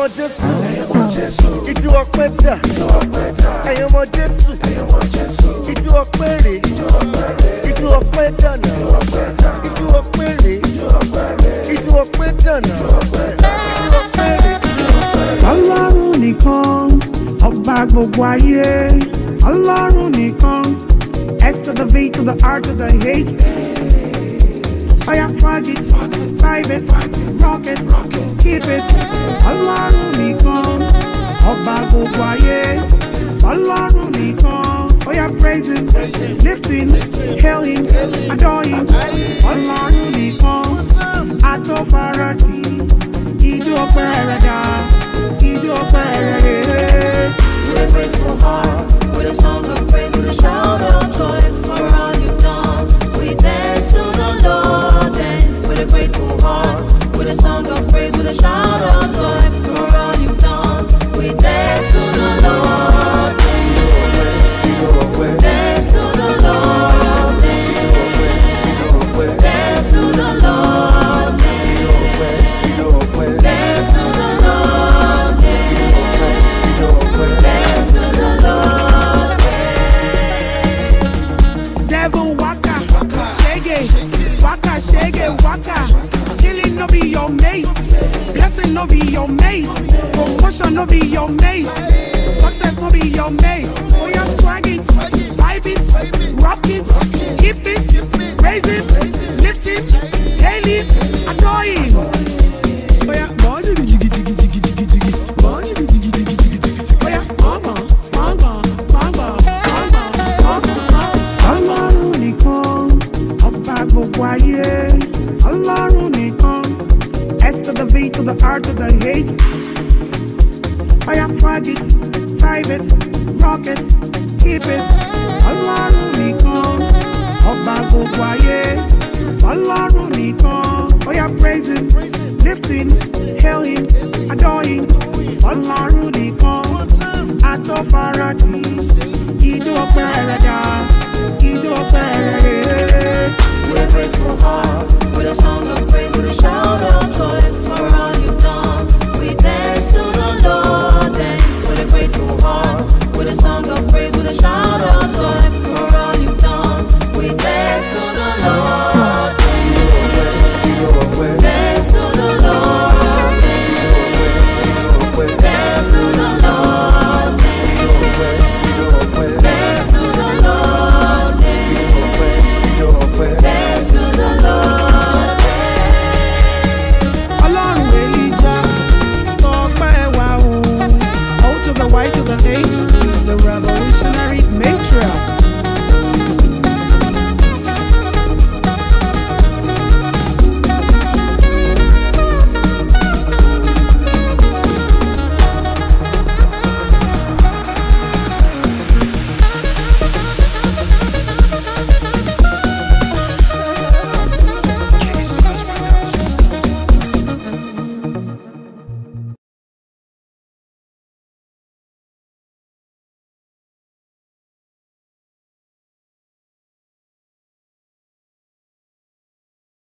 ọmọ Jésù. Ìjú ọpẹ́ dà. Ẹ̀yin ọmọ Jésù. Ìjú ọpẹ́ rè. Ìjú ọpẹ́ dànà. Ìjú ọpẹ́ rè. Ìjú ọpẹ́ dànà. Ìjú ọpẹ́ rè. ọlọ́run nìkan ọba gbogbo ayé ọlọ́run nìkan s to the v to the r to the h oya fag it five it rock it keep it ọlọ́run nìkan ọba gbogbo ayé ọlọ́run nìkan oya praise him lift him hail him adore him ọlọ́run nìkan atọ́farati ijó ọpẹ́ rẹ̀ dá ijó ọpẹ́ rẹ̀ rẹ̀. With a grateful heart, with a song of praise, with a shout of joy for all you've done. We dance to the Lord, dance with a grateful heart, with a song of praise, with a shout of joy for all you've done. We dance to the Lord, dance, dance to the Lord, dance, dance to the Lord, dance, dance to the Lord, dance to the Lord. Devil waka, shege, waka, shege, waka. Killing no be your mates, blessing no be your mates, promotion no be your mates, success no be your mates. Oh yeah, swag it, vibe it, rock it, keep it, raise it, lift it, hail it, adore him. Oh yeah, money, jiggy, jiggy, jiggy, jiggy, jiggy, money, jiggy, jiggy, jiggy, jiggy. Oh yeah, mama, mama, mama, mama, mama, mama. ọlọ́run nìkan ọba gbogbo ayé ọlọ́run nìkan s to the v to the r to the h oya fag it five it rock it keep it ọlọ́run nìkan ọba gbogbo ayé ọlọ́run nìkan oya praise him lift him hail him adore him ọlọ́run nìkan atọ́farati